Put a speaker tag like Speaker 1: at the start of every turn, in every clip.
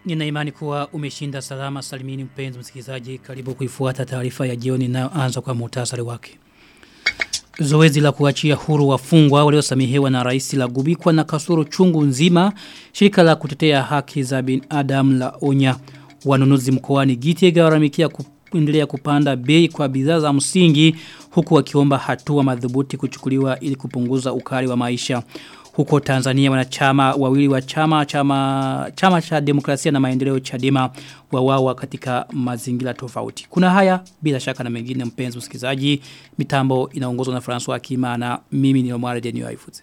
Speaker 1: Nina imani kuwa umeshinda salama salimini mpenzi msikilizaji karibu kuifuata taarifa ya jioni inayoanza kwa muhtasari wake. Zoezi la kuachia huru wafungwa waliosamehewa na rais la gubikwa na kasoro chungu nzima shirika la kutetea haki za binadamu la onya wanunuzi mkoani Gitega waramikia kuendelea kupanda bei kwa bidhaa za msingi huku wakiomba hatua madhubuti kuchukuliwa ili kupunguza ukali wa maisha huko Tanzania wanachama wawili wa chama chama chama cha demokrasia na maendeleo Chadema wawawa katika mazingira tofauti. Kuna haya bila shaka na mengine mpenzi msikilizaji. Mitambo inaongozwa na François Kima na mimi ni Omar Denio Aifuze.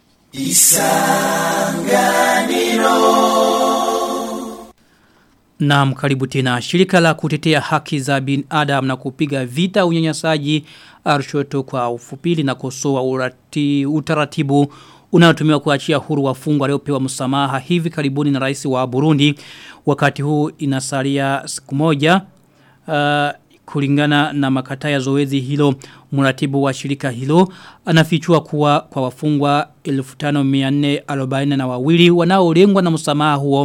Speaker 1: Isanganiro Naam karibu tena shirika la kutetea haki za binadamu na kupiga vita unyanyasaji arshoto kwa ufupili na kosoa urati, utaratibu unaotumiwa kuachia huru wafungwa waliopewa msamaha hivi karibuni na rais wa Burundi wakati huu inasalia siku moja uh, kulingana na makata ya zoezi hilo mratibu wa shirika hilo anafichua kuwa kwa wafungwa 1440 na wawili wanaolengwa na msamaha huo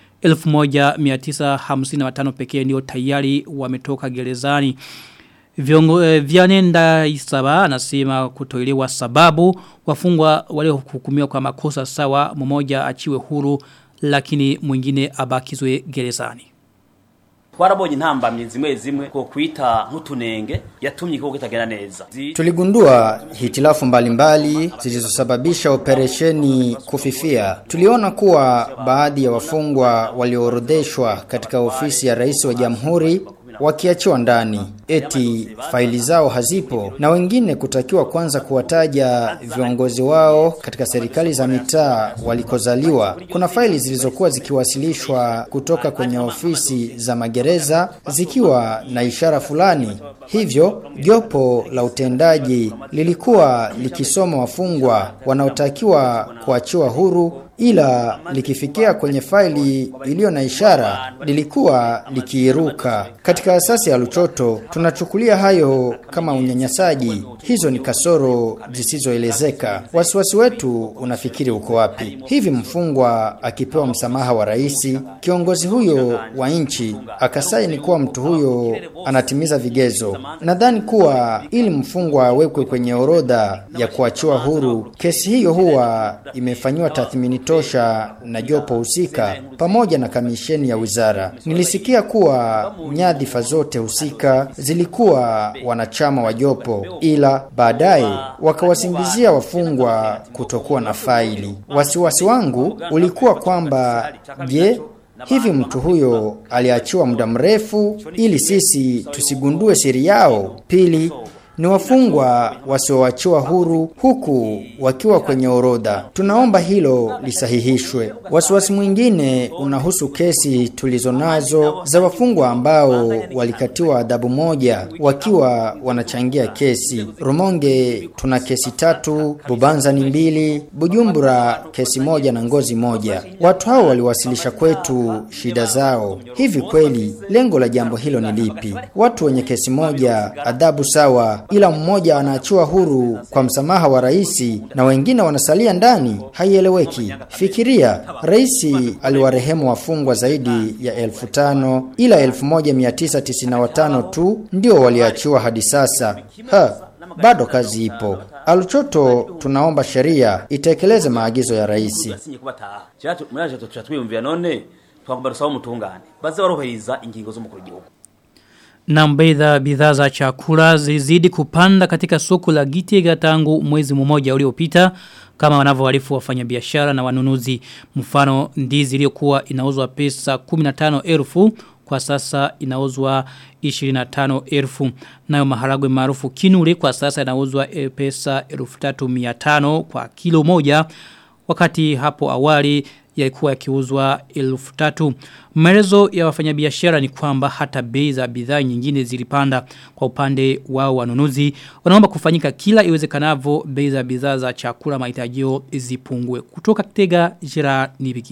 Speaker 1: 1955 pekee ndio tayari wametoka gerezani Viongo, eh, Vyanenda Isaba anasema kutoelewa sababu wafungwa waliohukumiwa kwa makosa sawa mmoja achiwe huru lakini mwingine abakizwe gerezani.
Speaker 2: Twarabonye intambamye zimwe zimwe ko kwita nk'utunenge yatumye kiko kitagenda neza.
Speaker 3: Tuligundua hitilafu mbalimbali zilizosababisha operesheni kufifia. Tuliona kuwa baadhi ya wafungwa walioorodheshwa katika ofisi ya rais wa jamhuri wakiachiwa ndani eti faili zao hazipo na wengine kutakiwa kwanza kuwataja viongozi wao katika serikali za mitaa walikozaliwa kuna faili zilizokuwa zikiwasilishwa kutoka kwenye ofisi za magereza zikiwa na ishara fulani hivyo jopo la utendaji lilikuwa likisoma wafungwa wanaotakiwa kuachiwa huru ila likifikia kwenye faili iliyo na ishara lilikuwa likiiruka. Katika asasi ya Luchoto tunachukulia hayo kama unyanyasaji. Hizo ni kasoro zisizoelezeka. Wasiwasi wetu unafikiri uko wapi? Hivi mfungwa akipewa msamaha wa rais, kiongozi huyo wa nchi akasaini kuwa mtu huyo anatimiza vigezo. Nadhani kuwa ili mfungwa awekwe kwenye orodha ya kuachiwa huru, kesi hiyo huwa imefanyiwa tathmini tosha na jopo husika pamoja na kamisheni ya wizara. Nilisikia kuwa nyadhifa zote husika zilikuwa wanachama wa jopo, ila baadaye wakawasingizia wafungwa kutokuwa na faili. Wasiwasi wangu ulikuwa kwamba je, Hivi mtu huyo aliachiwa muda mrefu ili sisi tusigundue siri yao. Pili, ni wafungwa wasioachiwa huru huku wakiwa kwenye orodha. Tunaomba hilo lisahihishwe. Wasiwasi mwingine unahusu kesi tulizonazo za wafungwa ambao walikatiwa adhabu moja wakiwa wanachangia kesi. Rumonge tuna kesi tatu, Bubanza ni mbili, Bujumbura kesi moja na Ngozi moja. Watu hao waliwasilisha kwetu shida zao. Hivi kweli lengo la jambo hilo ni lipi? Watu wenye kesi moja adhabu sawa ila mmoja anaachiwa huru kwa msamaha wa rais na wengine wanasalia ndani haieleweki. Fikiria, rais aliwarehemu wafungwa zaidi ya elfu tano ila elfu moja mia tisa tisini na watano tu ndio waliachiwa hadi sasa. Ha, bado kazi ipo. Aluchoto tunaomba sheria itekeleze maagizo ya rais.
Speaker 2: twagomba rusaba umutungane baze baruhiriza ingingo z'umukuru w'igihugu
Speaker 1: na mbedha bidhaa za chakula zizidi kupanda katika soko la Gitega tangu mwezi mmoja uliopita kama wanavyoarifu wafanyabiashara na wanunuzi mfano ndizi iliyokuwa inauzwa pesa 15,000 kwa sasa inauzwa 25,000 nayo maharagwe maarufu kinule kwa sasa inauzwa pesa 3,500 kwa kilo moja wakati hapo awali yalikuwa yakiuzwa elfu tatu. Maelezo ya wafanyabiashara ni kwamba hata bei za bidhaa nyingine zilipanda kwa upande wao wanunuzi. Wanaomba kufanyika kila iwezekanavyo bei za bidhaa za chakula mahitajio zipungue. Kutoka Kitega Jira Nibikira.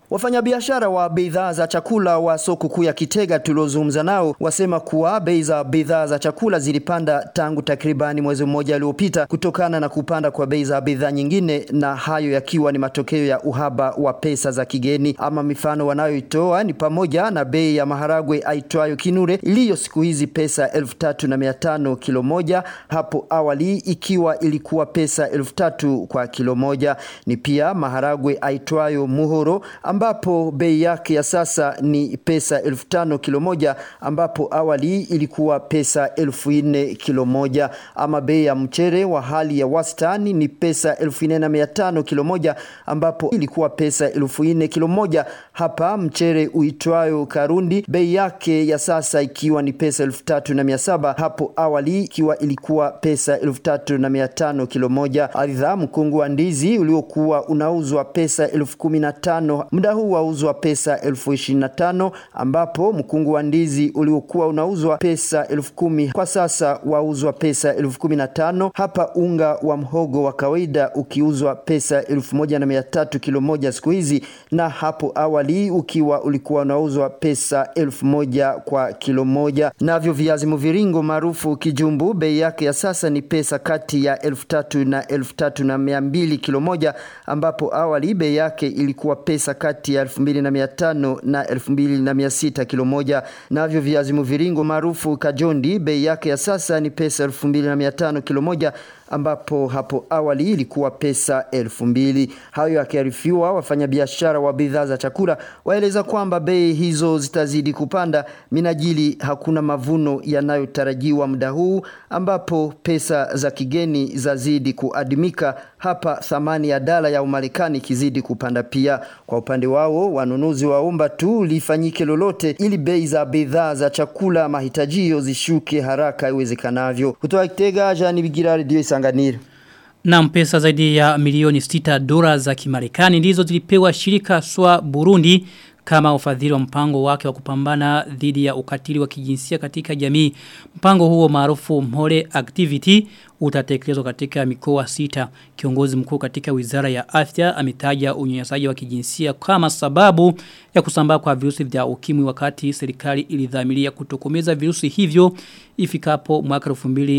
Speaker 4: Wafanyabiashara wa bidhaa za chakula wa soko kuu ya Kitega tuliozungumza nao wasema kuwa bei za bidhaa za chakula zilipanda tangu takribani mwezi mmoja uliopita kutokana na kupanda kwa bei za bidhaa nyingine, na hayo yakiwa ni matokeo ya uhaba wa pesa za kigeni. Ama mifano wanayoitoa ni pamoja na bei ya maharagwe aitwayo kinure iliyo siku hizi pesa elfu tatu na mia tano kilo moja, hapo awali ikiwa ilikuwa pesa elfu tatu kwa kilo moja. Ni pia maharagwe aitwayo muhoro ambapo bei yake ya sasa ni pesa elfu tano kilo moja ambapo awali ilikuwa pesa elfu nne kilo moja. Ama bei ya mchere wa hali ya wastani ni pesa elfu nne na mia tano kilo moja ambapo ilikuwa pesa elfu nne kilo moja. Hapa mchere uitwayo Karundi bei yake ya sasa ikiwa ni pesa elfu tatu na mia saba hapo awali ikiwa ilikuwa pesa elfu tatu na mia tano kilo moja. Aidha, mkungu wa ndizi uliokuwa unauzwa pesa elfu kumi na tano muda huu wauzwa pesa elfu ishirini na tano ambapo mkungu wa ndizi uliokuwa unauzwa pesa elfu kumi kwa sasa wauzwa pesa elfu kumi na tano hapa unga wa mhogo wa kawaida ukiuzwa pesa elfu moja na mia tatu kilo moja siku hizi na hapo awali ukiwa ulikuwa unauzwa pesa elfu moja kwa kilo moja navyo viazi mviringo maarufu kijumbu bei yake ya sasa ni pesa kati ya elfu tatu na elfu tatu na mia mbili kilo moja ambapo awali bei yake ilikuwa pesa kati ya elfu mbili na mia tano na elfu mbili na mia sita kilo moja navyo viazi mviringo maarufu kajondi bei yake ya sasa ni pesa elfu mbili na mia tano kilo moja ambapo hapo awali ilikuwa pesa elfu mbili. Hayo yakiarifiwa, wafanyabiashara wa bidhaa za chakula waeleza kwamba bei hizo zitazidi kupanda minajili hakuna mavuno yanayotarajiwa muda huu, ambapo pesa za kigeni zazidi kuadimika, hapa thamani ya dala ya Umarekani ikizidi kupanda pia. Kwa upande wao, wanunuzi waomba tu lifanyike lolote ili bei za bidhaa za chakula mahitajio zishuke haraka iwezekanavyo. Kutoka Kitega, Jani Bigira, Radio Isanganiro.
Speaker 1: Na pesa zaidi ya milioni 6 dola za kimarekani ndizo zilipewa shirika SWA Burundi kama ufadhili wa mpango wake wa kupambana dhidi ya ukatili wa kijinsia katika jamii. Mpango huo maarufu Mhore Activity utatekelezwa katika mikoa sita. Kiongozi mkuu katika Wizara ya Afya ametaja unyanyasaji wa kijinsia kama sababu ya kusambaa kwa virusi vya ukimwi wakati serikali ilidhamiria kutokomeza virusi hivyo ifikapo mwaka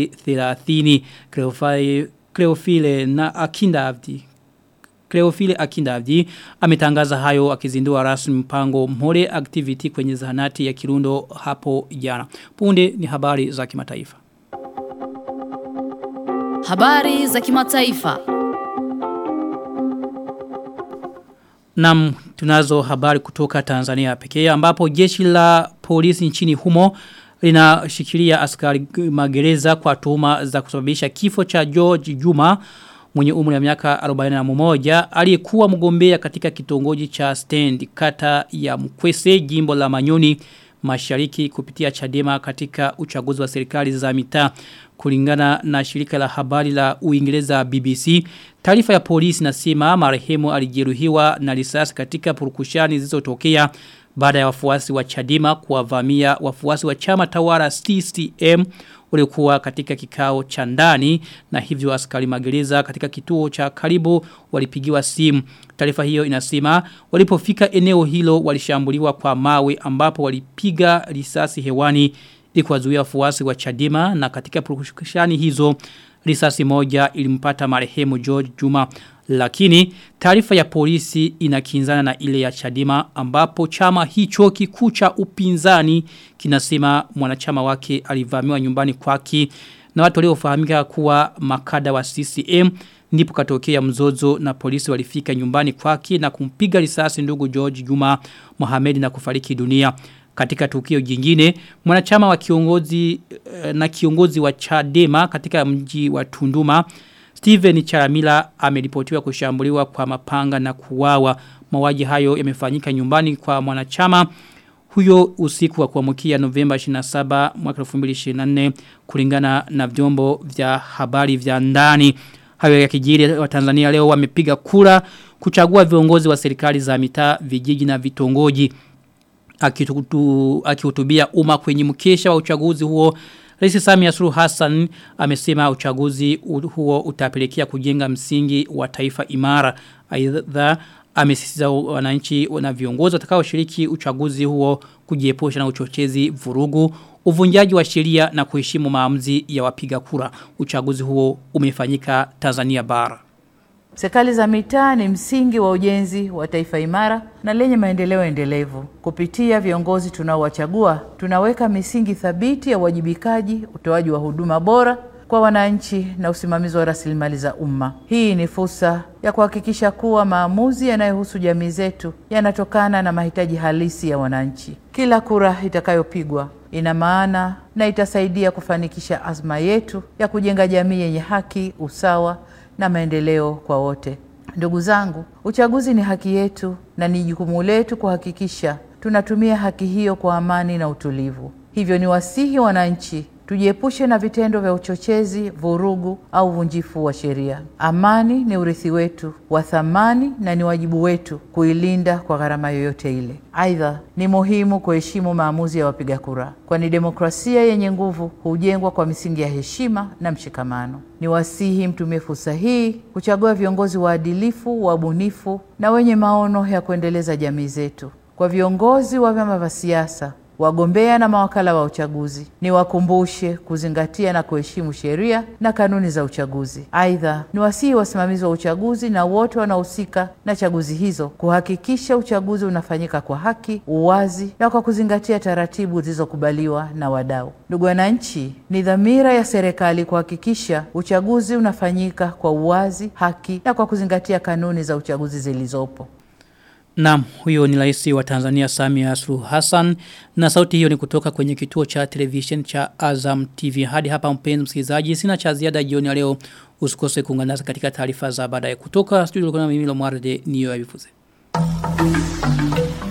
Speaker 1: 2030. Cleofile Cleofile na Akinda Abdi Cleofile Akindavji ametangaza hayo akizindua rasmi mpango Mhore Activity kwenye zahanati ya Kirundo hapo jana. Punde ni habari za kimataifa.
Speaker 5: Habari za kimataifa.
Speaker 1: Nam tunazo habari kutoka Tanzania pekee ambapo jeshi la polisi nchini humo linashikilia askari magereza kwa tuhuma za kusababisha kifo cha George Juma mwenye umri wa miaka 41 aliyekuwa mgombea katika kitongoji cha Stand kata ya Mkwese jimbo la Manyoni mashariki kupitia Chadema katika uchaguzi wa serikali za mitaa kulingana na shirika la habari la Uingereza BBC taarifa ya polisi nasema marehemu alijeruhiwa na risasi katika purukushani zilizotokea baada ya wafuasi wa Chadema kuwavamia wafuasi wa chama tawala CCM waliokuwa katika kikao cha ndani na hivyo askari magereza katika kituo cha karibu walipigiwa simu. Taarifa hiyo inasema walipofika eneo hilo walishambuliwa kwa mawe ambapo walipiga risasi hewani ili kuwazuia wafuasi wa Chadema na katika purukushani hizo risasi moja ilimpata marehemu George Juma lakini taarifa ya polisi inakinzana na ile ya Chadema ambapo chama hicho kikuu cha upinzani kinasema mwanachama wake alivamiwa nyumbani kwake na watu waliofahamika kuwa makada wa CCM ndipo katokea mzozo na polisi walifika nyumbani kwake na kumpiga risasi ndugu George Juma Mohamed na kufariki dunia katika tukio jingine mwanachama wa kiongozi na kiongozi wa Chadema katika mji wa Tunduma Steven Charamila ameripotiwa kushambuliwa kwa mapanga na kuwawa. Mawaji hayo yamefanyika nyumbani kwa mwanachama huyo usiku wa kuamkia Novemba 27 mwaka 2024 kulingana na vyombo vya habari vya ndani. Hayo ya kijiri wa Tanzania leo wamepiga kura kuchagua viongozi wa serikali za mitaa, vijiji na vitongoji. Akihutubia umma kwenye mkesha wa uchaguzi huo Rais Samia Suluhu Hassan amesema uchaguzi huo utapelekea kujenga msingi wa taifa imara. Aidha amesisitiza wananchi na viongozi watakaoshiriki uchaguzi huo kujiepusha na uchochezi vurugu uvunjaji wa sheria na kuheshimu maamuzi ya wapiga kura uchaguzi huo umefanyika Tanzania bara
Speaker 6: Serikali za mitaa ni msingi wa ujenzi wa taifa imara na lenye maendeleo endelevu. Kupitia viongozi tunaowachagua, tunaweka misingi thabiti ya uwajibikaji, utoaji wa huduma bora kwa wananchi na usimamizi wa rasilimali za umma. Hii ni fursa ya kuhakikisha kuwa maamuzi yanayohusu jamii zetu yanatokana na mahitaji halisi ya wananchi. Kila kura itakayopigwa ina maana na itasaidia kufanikisha azma yetu ya kujenga jamii yenye haki, usawa na maendeleo kwa wote. Ndugu zangu, uchaguzi ni haki yetu na ni jukumu letu kuhakikisha tunatumia haki hiyo kwa amani na utulivu. Hivyo ni wasihi wananchi tujiepushe na vitendo vya uchochezi, vurugu au uvunjifu wa sheria. Amani ni urithi wetu wa thamani na ni wajibu wetu kuilinda kwa gharama yoyote ile. Aidha, ni muhimu kuheshimu maamuzi ya wapiga kura, kwani demokrasia yenye nguvu hujengwa kwa misingi ya heshima na mshikamano. Ni wasihi mtumie fursa hii kuchagua viongozi waadilifu, wabunifu na wenye maono ya kuendeleza jamii zetu. Kwa viongozi wa vyama vya siasa wagombea na mawakala wa uchaguzi ni wakumbushe kuzingatia na kuheshimu sheria na kanuni za uchaguzi. Aidha, ni wasihi wasimamizi wa uchaguzi na wote wanaohusika na chaguzi hizo kuhakikisha uchaguzi unafanyika kwa haki, uwazi na kwa kuzingatia taratibu zilizokubaliwa na wadau. Ndugu wananchi, ni dhamira ya serikali kuhakikisha uchaguzi unafanyika kwa uwazi, haki na kwa kuzingatia kanuni za uchaguzi zilizopo.
Speaker 1: Naam, huyo ni rais wa Tanzania Samia Suluhu Hassan na sauti hiyo ni kutoka kwenye kituo cha television cha Azam TV. Hadi hapa mpenzi msikilizaji, sina cha ziada jioni ya leo. Usikose kuungana nasi katika taarifa za baadaye kutoka studio kuna mimi Lomwarde niyo yabifuze.